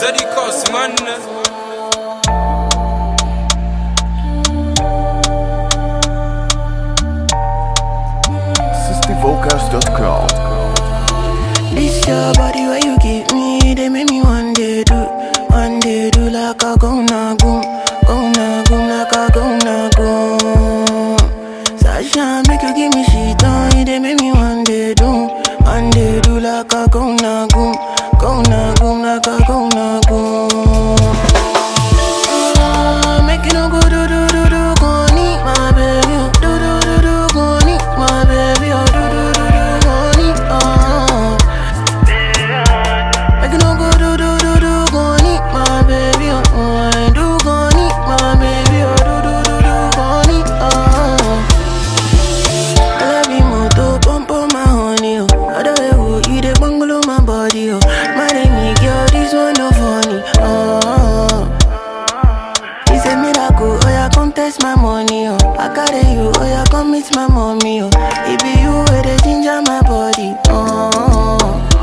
Zedikos, man. SistyVocals.com. This your body where you give me, they make me one day do, one day do like a go na goom, go na goom like a go na goom. Sasha make you give me shit on, they make me one day do, one day do like a go na goom, go na goom like a go na goom. Ah, Make you no go do do do do go need my baby, oh. do do do do go need my baby, oh. do do do do go need, oh. Make you no go do do do do go need my baby, oh. oh. I do go need my baby, oh. do do do do go need, oh. I love you more to pump on my honey, oh. Other way, oh, you the bungalow my body, oh. My name girl, this one no funny, oh. It's a miracle, oh yeah, come test my money, oh. I carry you, oh yeah, come meet my mommy, oh. It be you where they ginger my body, oh.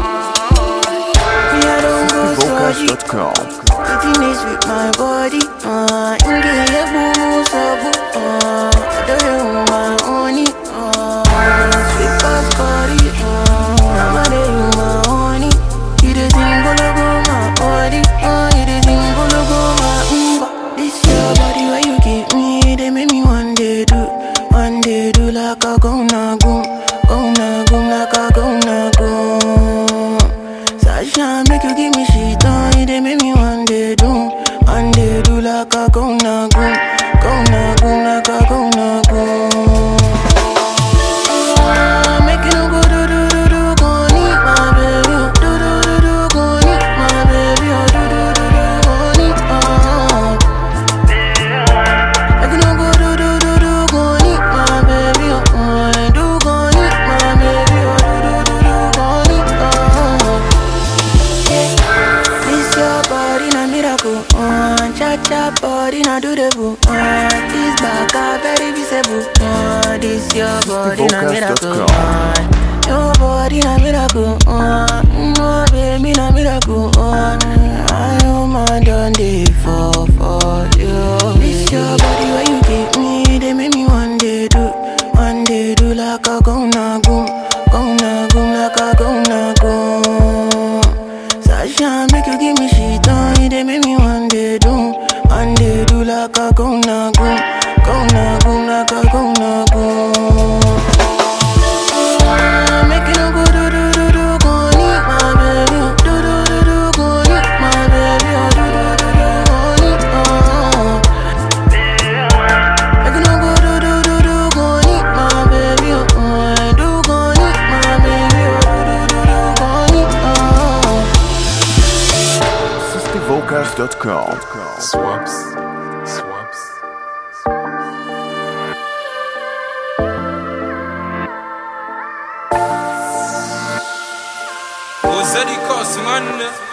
Me, I don't go surgery. SistyVocals.com. Sitting is with my body, uh, inge ye boo so boo, uh, I do you my honey, uh, sweet past body, uh, I'm a day you my honey, you the thing gonna go my body, uh, you the thing gonna go my umba. This your body where you give me, they make me one day do, one day do like a go na goom, go na goom like a go na goom. Sasha make you give me shit on it, they make me one day do, one day do like a go na go, go na go like a go na go. Ah, Make you no go do do do do go need my baby, oh. do do do do go need my baby, oh. do do do do go need, oh. Make you no go do do do do go need my baby, oh. oh. I do go need my baby, oh. do do do do go need, oh. This your body na miracle, uh, cha cha body na do the boo, uh, this back a very visible, uh, this your body na miracle, uh, your body na miracle, uh, no baby na miracle, uh, I am my done day for for you. This your body where you give me, they make me one day do, one day do like a go na go, go na go like a go na go. Sasha make you give me shit on it, they make me one day do, one day do like a go na go, go na go like a go na go. Ah, Make you no go do do do do go need my baby, oh. do do do do go need my baby, oh. do do do do go need, oh. Make you no go do do do do go need my baby, oh. oh. I do go need my baby, oh. do do do do go need, oh. SistyVocals.com. Swaps. Swaps. Oh, Zedikos, man.